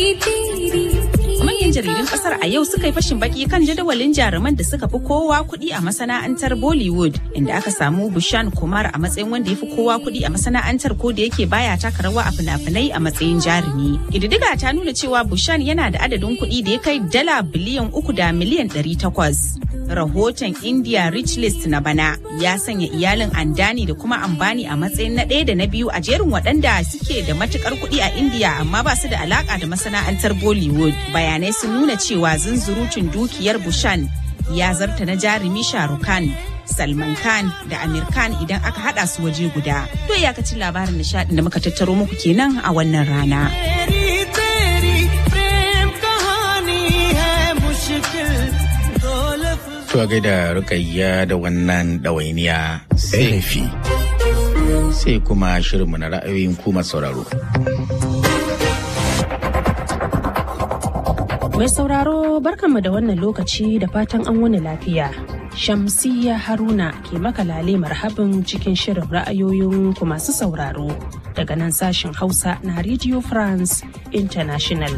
Manyan jaridun kasar a yau suka yi fashin baki kan jadawalin jaruman da suka fi kowa kuɗi a masana'antar Bollywood inda aka samu Bushan Kumar a matsayin wanda ya fi kowa kuɗi a masana'antar ko da yake baya taka rawa a fina-finai a matsayin jarumi. Ƙididdiga ta nuna cewa Bushan yana da adadin kuɗi da ya kai dala biliyan uku da miliyan ɗari takwas. Rahoton India Rich List na bana ya sanya iyalin Andani da kuma Ambani a matsayin na ɗaya da na biyu a jerin waɗanda suke da matukar kuɗi a India amma ba su da alaka da masana'antar Bollywood. Bayanai sun nuna cewa zunzurutun dukiyar Bushan ya zarta na jarumi Shahrukh Khan, Salman Khan da Amir Khan idan aka hada su waje guda. To iyakacin labarin nishadin da muka tattaro muku kenan a wannan rana. To gaida rukayya da wannan ɗawainiya sai sai kuma shirinmu na ra'ayoyin kuma sauraro. Mai sauraro barkanmu da wannan lokaci da fatan an wani lafiya. Shamsiyya Haruna ke makalale marhabin cikin shirin ra'ayoyin ku masu sauraro daga nan sashen Hausa na Radio France International.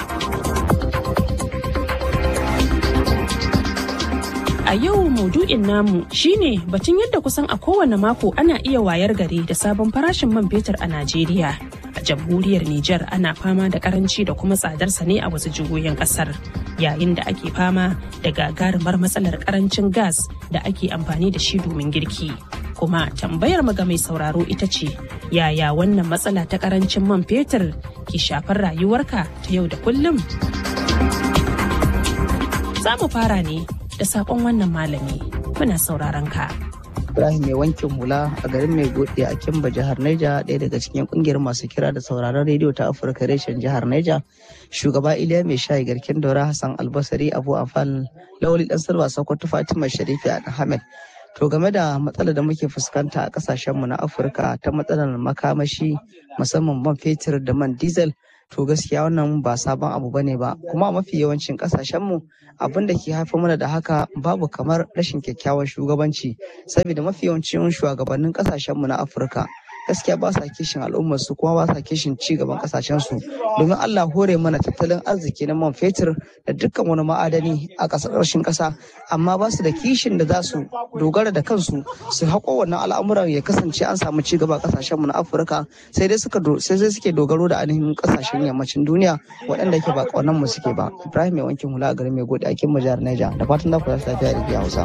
A yau maudu'in namu shine batun yadda kusan a kowane mako ana iya wayar gari da sabon farashin man fetur a Najeriya. A jamhuriyar Nijar ana fama da karanci da kuma tsadarsa ne a wasu jihohin kasar. Yayin da ake fama da gagarumar matsalar karancin gas da ake amfani da shi domin girki. Kuma tambayar ga mai sauraro ita ce, yaya wannan matsala ta karancin man fetur ke shafar rayuwarka ta yau da kullum? Za mu fara ne da sakon wannan malami muna sauraron ka. Ibrahim mai wankin hula a garin mai gode a Kimba jihar Neja ɗaya daga cikin kungiyar masu kira da sauraron rediyo ta Afirka reshen jihar Neja. Shugaba Iliya mai shayi garkin daura Hassan Albasari Abu Afal Lawali Dan Salwa Sokoto Fatima Sharifi Ahmed. To game da matsalar da muke fuskanta a kasashenmu na Afirka ta matsalar makamashi musamman man fetur da man diesel to gaskiya wannan ba sabon abu bane ba kuma a mafi yawancin kasashenmu abin da ke haifar mana da haka babu kamar rashin kyakkyawan shugabanci saboda mafi yawancin shugabannin kasashenmu na afirka gaskiya ba sa kishin al'ummar su kuma ba sa kishin ci gaban kasashen su domin Allah hore mana tattalin arziki na man fetur da dukkan wani ma'adani a ƙasashen ƙasa amma ba su da kishin da za su dogara da kansu su haƙo wannan al'amuran ya kasance an samu ci gaba a kasashen mu na Afirka sai dai suka sai dai suke dogaro da ainihin kasashen yammacin duniya waɗanda ke ba ƙaunar mu suke ba Ibrahim mai wankin hula a garin mai gode a kin jihar Niger da fatan za ku lafiya da Hausa.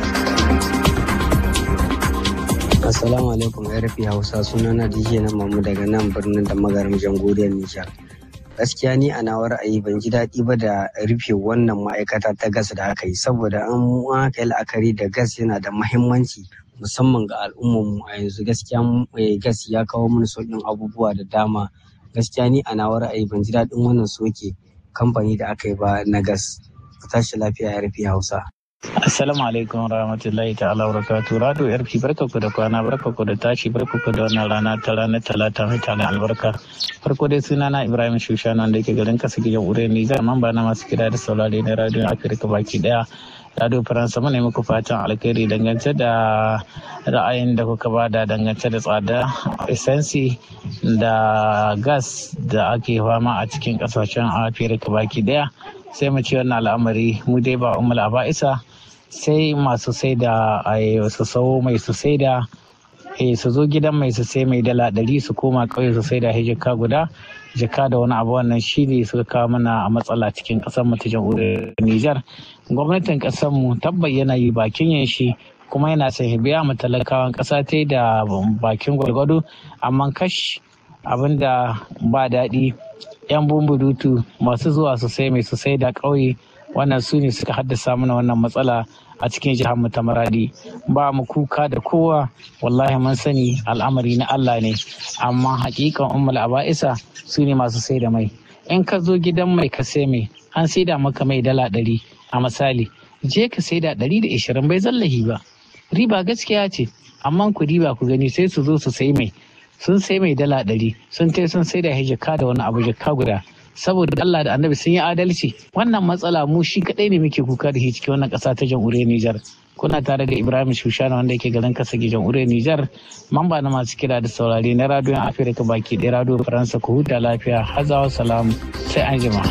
Assalamu alaikum RFI Hausa sunana DJ na mamu daga nan birnin da magarin jamhuriyar Nijar. Gaskiya ni a nawa ra'ayi ban ji daɗi ba da rufe wannan ma'aikata ta gas da aka yi saboda an aka yi la'akari da gas yana da mahimmanci musamman ga al'ummarmu a yanzu gaskiya gas ya kawo mana sauƙin abubuwa da dama gaskiya ni a nawa ra'ayi ban ji daɗin wannan soke kamfani da aka yi ba na gas. Ku tashi lafiya RFI Hausa. Assalamu alaikum rahmatullahi ta'ala barakatuh. Rado yarfi barka ku da kwana barka ku da tashi barka ku da wannan rana ta ranar talata mai tana albarka. Farko dai suna na Ibrahim Shushana wanda yake garin kasa gidan Ure Nijar mamba na masu kira da saurare na radio Afirka baki daya. Radio Faransa mu ne muku fatan alkhairi dangance da ra'ayin da kuka bada dangance da tsada esensi da gas da ake fama a cikin kasashen Afirka baki daya. Sai mu ci wannan al'amari mu dai ba umar aba'isa sai masu sai da su sau mai su sai da su zo gidan mai su sai mai dala ɗari su koma ƙauye su sai da hijika guda jika da wani abu wannan shi ne suka kawo mana a matsala cikin ƙasar mu ta jamhuriyar Nijar. Gwamnatin ƙasar mu tabbayyana yi bakin yin shi kuma yana son biya mu talakawan ƙasa ta da bakin gwargwado amma kash abin da ba daɗi 'yan bumbudutu masu zuwa su sai mai su sai da ƙauye wannan su ne suka haddasa mana wannan matsala a cikin jihar mu ta maradi ba mu kuka da kowa wallahi mun sani al'amari na Allah ne amma hakikan ummul aba'isa su ne masu sai da mai in ka zo gidan mai ka sai mai an sai da maka mai dala ɗari a misali je ka sai da ɗari da ishirin bai zallahi ba riba gaskiya ce amma ku riba ku gani sai su zo su sai mai sun sai mai dala ɗari sun tai sun sai da hijika da wani abu jikka guda saboda Allah da annabi sun yi adalci wannan matsala mu shi kadai ne muke kuka da shi cikin wannan ƙasa ta jamhuriyar Nijar kuna tare da Ibrahim Shushana wanda yake garin kasa jamhuriyar Nijar mamba na masu kira da saurare na radiyon Afirka baki ɗaya radiyo Faransa ku huta lafiya hazawa salamu sai an jima.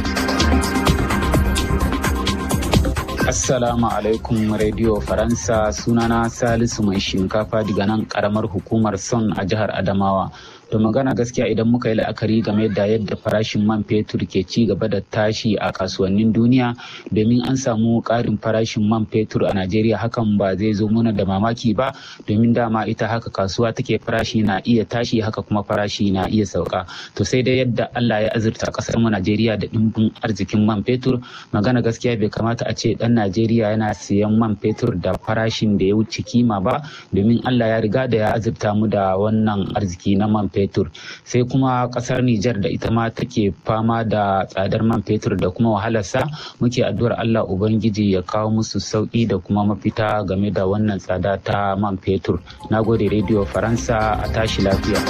Assalamu alaikum Radio Faransa sunana Salisu mai shinkafa daga nan karamar hukumar Son a jihar Adamawa. To magana gaskiya idan muka yi la'akari game da yadda farashin man fetur ke ci gaba da tashi a kasuwannin duniya domin an samu ƙarin farashin man fetur a Najeriya hakan ba zai zo mana da mamaki ba domin dama ita haka kasuwa take farashi na iya tashi haka kuma farashi na iya sauka. To sai dai yadda Allah ya azurta ƙasar mu Najeriya da ɗimbin arzikin man fetur magana gaskiya bai kamata a ce ɗan Najeriya yana siyan man fetur da farashin da ya wuce kima ba domin Allah ya riga da ya azurta mu da wannan arziki na man fetur. Sai kuma kasar Nijar da ita ma take fama da tsadar man fetur da kuma wahalarsa muke addu'ar Allah Ubangiji ya kawo musu sauki da kuma mafita game da wannan tsada ta man fetur. Na gode Radio Faransa a tashi lafiya.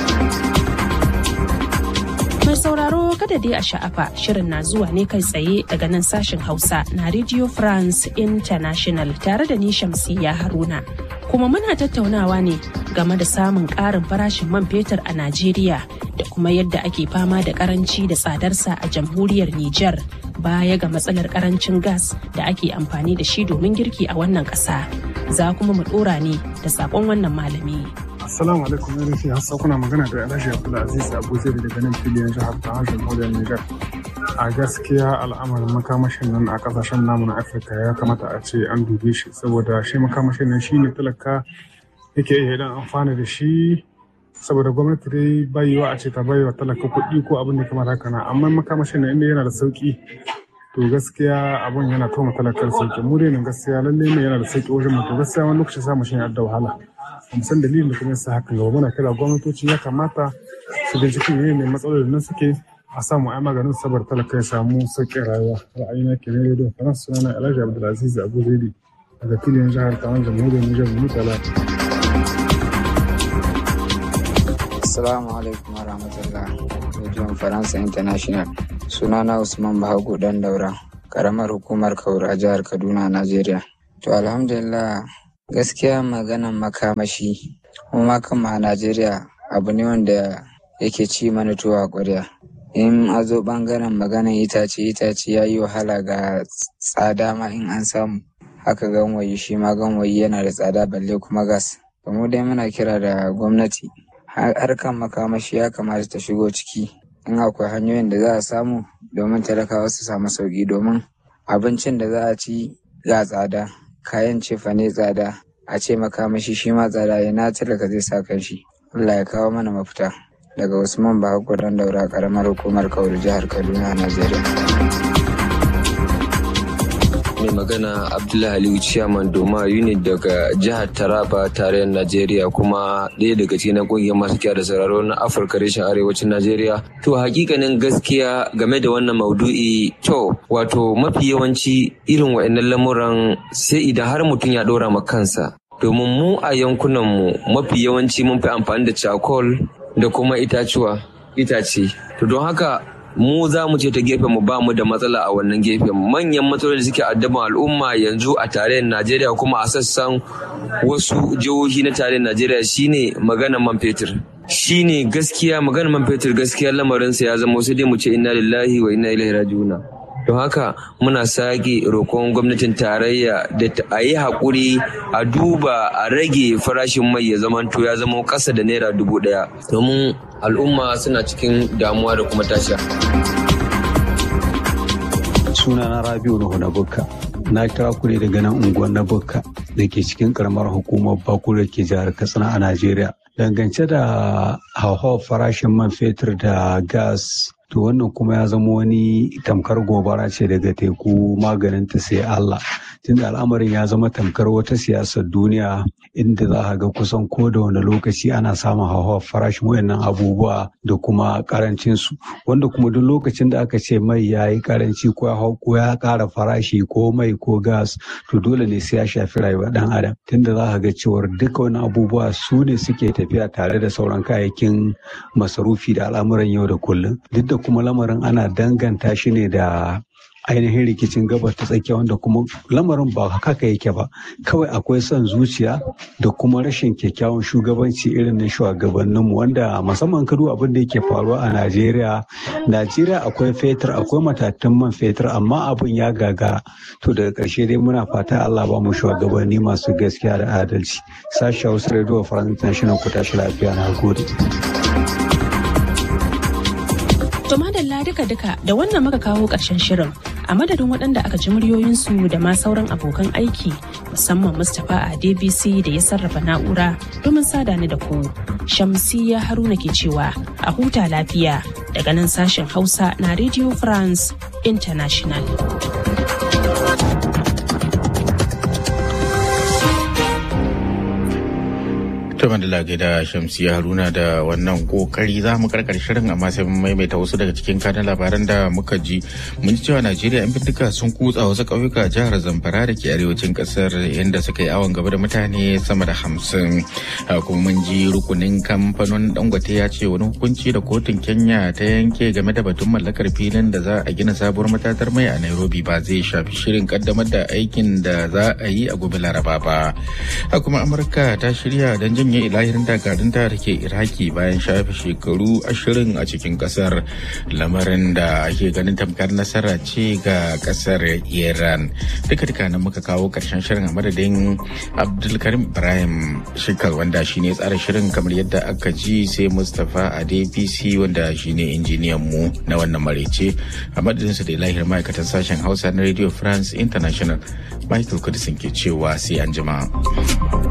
Mai sauraro kada dai a sha'afa shirin na zuwa ne kai tsaye daga nan sashen Hausa na Radio France International tare da ni Shamsiyya Haruna. Kuma muna tattaunawa ne game da samun ƙarin farashin man fetur a Najeriya da kuma yadda ake fama da karanci da tsadarsa a jamhuriyar Nijar baya ga matsalar karancin gas da ake amfani da shi domin girki a wannan ƙasa. Za kuma mu ɗora ne da saƙon wannan malami. Assalamu alaikum ya rufe hassa kuna magana da Alhaji Abdulaziz Abu Zaid daga nan filin jihar ta harshen Jamhuriyar Nijar. A gaskiya al'amarin makamashin nan a kasashen namu na Afirka ya kamata a ce an dube shi saboda shi makamashin nan shine talaka yake iya dan amfana da shi saboda gwamnati dai bayiwa a ce ta bayiwa talaka kuɗi ko abin da kamar haka na amma makamashin nan inda yana da sauki to gaskiya abun yana toma talakar sauki mu dai nan gaskiya lalle ne yana da sauki wajen mu to gaskiya wani lokaci samu shi da wahala mu san dalilin da kuma yasa hakan gaba muna kira gwamnatoci ya kamata su binciki ne ne matsalolin nan suke a samu ai maganin sabar talaka ya samu sauƙin rayuwa ra'ayina ke ne da faransa sunana alhaji abdulaziz abu zaidi daga filin jihar tawan jamhuriyar nijar mu tala assalamu alaikum warahmatullah rediyon faransa international sunana usman bahagu dan daura karamar hukumar kaura jihar kaduna najeriya to alhamdulillah gaskiya maganan makamashi kuma kama a najeriya abu ne wanda yake ci mana tuwa ƙwarya in a zo ɓangaren maganan itace itace ya yi wahala ga tsada ma in an samu haka ganwayi shi ma ganwayi yana da tsada balle kuma gas mu dai muna kira da gwamnati harkan makamashi ya kamata ta shigo ciki in akwai hanyoyin da za a samu domin talakawa su samu sauki domin abincin da za a ci ga tsada kayan cefane tsada a ce makamashi shi ma tsada ina talaka zai sa kan shi Allah ya kawo mana mafita daga Usman Bahago dan daura karamar hukumar Kauru jihar Kaduna Najeriya. mai magana abdullahi aliyu ciyaman doma unit daga jihar taraba tarayyar najeriya kuma ɗaya daga cikin ƙungiyar masu kiya da sauraro na afirka reshen arewacin najeriya to hakikanin gaskiya game da wannan maudu'i to wato mafi yawanci irin wa'annan lamuran sai idan har mutum ya ɗora ma kansa domin mu a yankunanmu mafi yawanci mun fi amfani da cakol da kuma itacuwa itace to don haka mu za mu ce ta gefen mu ba mu da matsala a wannan gefen manyan matsaloli da suke addaban al'umma yanzu a tarayyar najeriya kuma a sassan wasu jihohi na tarayyar najeriya shine maganar man fetur shine gaskiya maganar man fetur gaskiya lamarinsa ya zama sai dai mu ce inna lillahi wa inna ilaihi raji'una don haka muna sake roƙon gwamnatin tarayya da a yi haƙuri a duba a rage farashin mai ya zamanto ya zama ƙasa da naira dubu ɗaya domin al'umma suna cikin damuwa da kuma tasha. sunana rabiu nuhu na bukka na kira ku ne daga nan unguwar na bukka da ke cikin karamar hukumar bakura ke jihar katsina a najeriya dangance da hauhawar farashin man fetur da gas to wannan kuma ya zama wani tamkar gobara ce daga teku maganin ta sai Allah tunda al'amarin ya zama tamkar wata siyasar duniya inda za a ga kusan ko da wani lokaci ana samun hauhawar farashin wayannan abubuwa da kuma karancin su wanda kuma duk lokacin da aka ce mai ya yi karanci ko ya hau ko ya kara farashi ko mai ko gas to dole ne sai ya shafi rayuwar dan adam tunda za a ga cewar duka wani abubuwa su ne suke tafiya tare da sauran kayayyakin masarufi da al'amuran yau da kullum duk da kuma lamarin ana danganta shi ne da ainihin rikicin gabas ta tsakiya wanda kuma lamarin ba haka yake ba kawai akwai son zuciya da kuma rashin kyakkyawan shugabanci irin na shugabanninmu wanda musamman kadu abin da yake faruwa a najeriya najeriya akwai fetur akwai matatun man fetur amma abin ya gagara to daga ƙarshe dai muna fata allah ba mu shugabanni masu gaskiya da adalci sashi hausa radio france international ku tashi lafiya na gode To madalla duka-duka da wannan muka kawo ƙarshen shirin a madadin waɗanda aka ji muryoyinsu da ma sauran abokan aiki musamman Mustapha a DBC da ya sarrafa na'ura domin sada ni da ku. Shamsiya Haruna ke cewa a huta lafiya daga nan sashen Hausa na Radio France International. To Mandala da Shamsiya Haruna da wannan kokari za mu karkar shirin amma sai mun maimaita wasu daga cikin kanan labaran da muka ji. Mun ji cewa Najeriya 'yan bindiga sun kutsa wasu ƙauyuka jihar Zamfara da ke arewacin ƙasar inda suka yi awon gaba da mutane sama da hamsin. Kuma mun ji rukunin kamfanin Dangote ya ce wani hukunci da kotun Kenya ta yanke game da batun mallakar filin da za a gina sabuwar matatar mai a Nairobi ba zai shafi shirin kaddamar da aikin da za a yi a gobe Laraba ba. Kuma Amurka ta shirya don jin janye ilahirin dakarunta da ke iraki bayan shafe shekaru ashirin a cikin kasar lamarin da ake ganin tamkar nasara ce ga kasar iran duka duka nan muka kawo karshen shirin a madadin abdulkarim ibrahim shikal wanda shine tsara shirin kamar yadda aka ji sai mustapha a dpc wanda shine injiniyan mu na wannan marece a madadin su da ilahir ma'aikatan sashen hausa na radio france international michael kudisin ke cewa sai an jima.